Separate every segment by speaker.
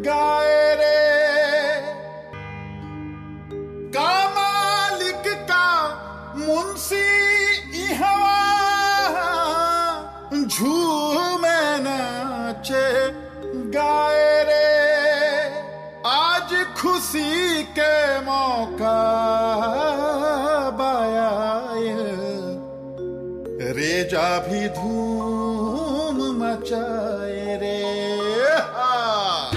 Speaker 1: गाए रे का मालिक का मुंशी इहवा झूमे नाचे गाए रे आज खुशी के मौका बाया रेजा भी धूम मचाए रे हा।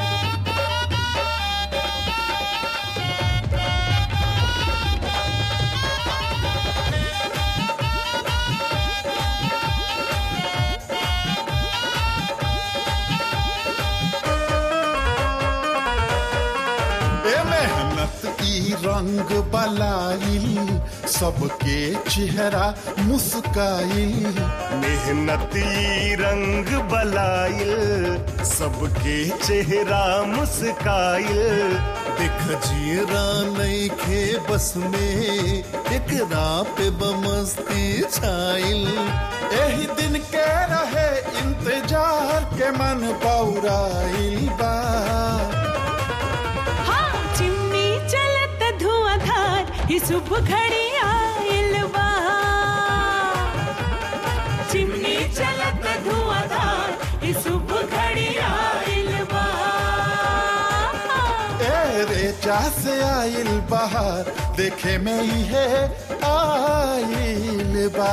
Speaker 1: ए मेहनत ई रंग बलाइल सबके चेहरा मुस्काइल
Speaker 2: मेहनती रंग बलाइल सबके चेहरा मुस्काइल
Speaker 3: देख जियरा नईखे बस में एकरा पे बमस्ती छाइल
Speaker 1: एही दिन के रहे इंतजार के मन पौराइल बा
Speaker 4: हाँ चिमनी चलत धुआंधार ही शुभ घड़ी आइल बा चिमनी चलत धुआंधार ही शुभ घड़ी आइल बा
Speaker 1: ए रेचा से आइल बहार देखे में ही है आइल बा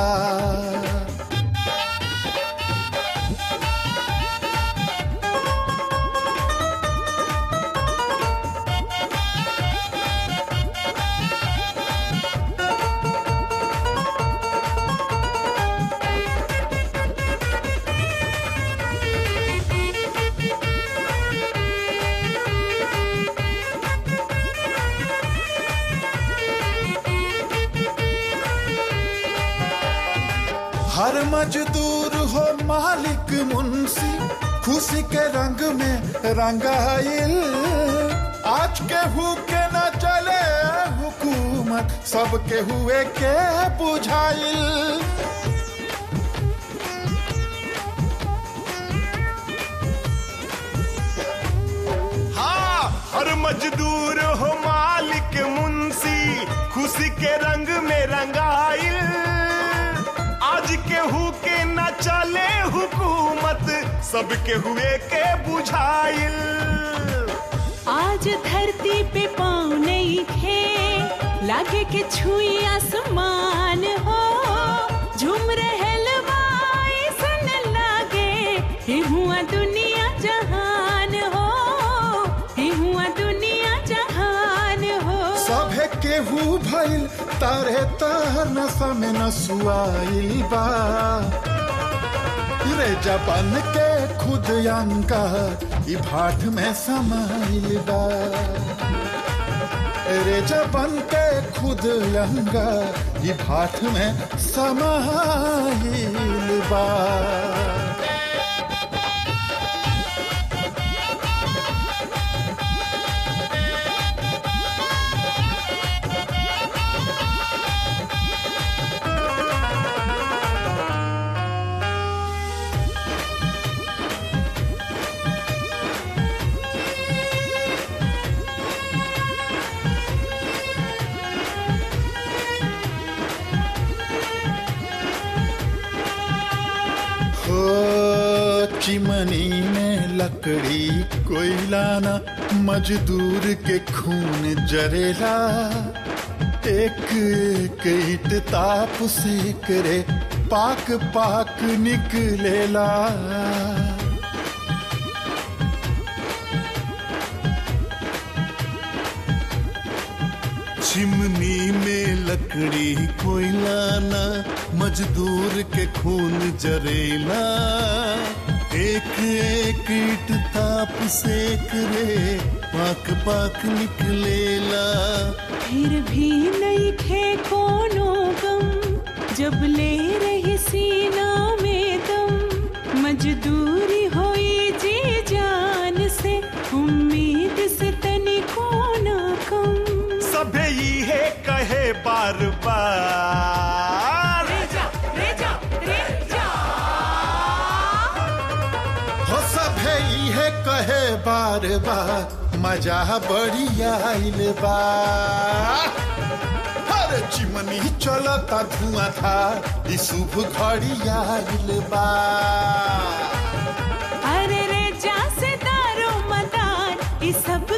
Speaker 1: हर मजदूर हो मालिक मुंशी खुशी के रंग में रंगाइल आज के हु के न चले हुकूमत सबके हुए के बुझाइल
Speaker 2: हाँ हर मजदूर हो मालिक मुंशी खुशी के रंग में रंगाइल आज केहू के न चले हुकूमत सबके हुए के बुझाइल
Speaker 4: आज धरती पे पाँव नहीं खे लागे के छुई आसमान हो झूम रहल बा ऐसन लागे ही हुआ दुनिया जहान हो ही हुआ दुनिया जहान हो
Speaker 1: सभे केहू भइल तारे तार नशा में नसुआइल बा रे जबन के खुद अंगार ई भाट में समाइल बा रे जबन के खुद अंगार ई भाट में समाइल बा हो चिमनी में लकड़ी कोयलाना मजदूर के खून जरेला एक एक ईट ताप से करे पाक पाक निकलेला
Speaker 3: चिमनी में लकड़ी कोयलाना मजदूर के खून जरेला एक एक ईट ताप सेक रे पाक पाक निकलेला
Speaker 4: फिर भी नहीं खे कोनो गम जब ले रही सीना में दम मजदूरी होई जी जान से उम्मीद से तनी कोना कम
Speaker 2: सभे ये कहे बार बार
Speaker 4: रेजा रेजा रेजा
Speaker 1: हो सब सभे इहे कहे बार बार मजा बड़ी आइल बा हर चिमनी चलता धुआं था ई शुभ घड़ी आइल बा
Speaker 4: अरे रे जा से दारो मदार ये सब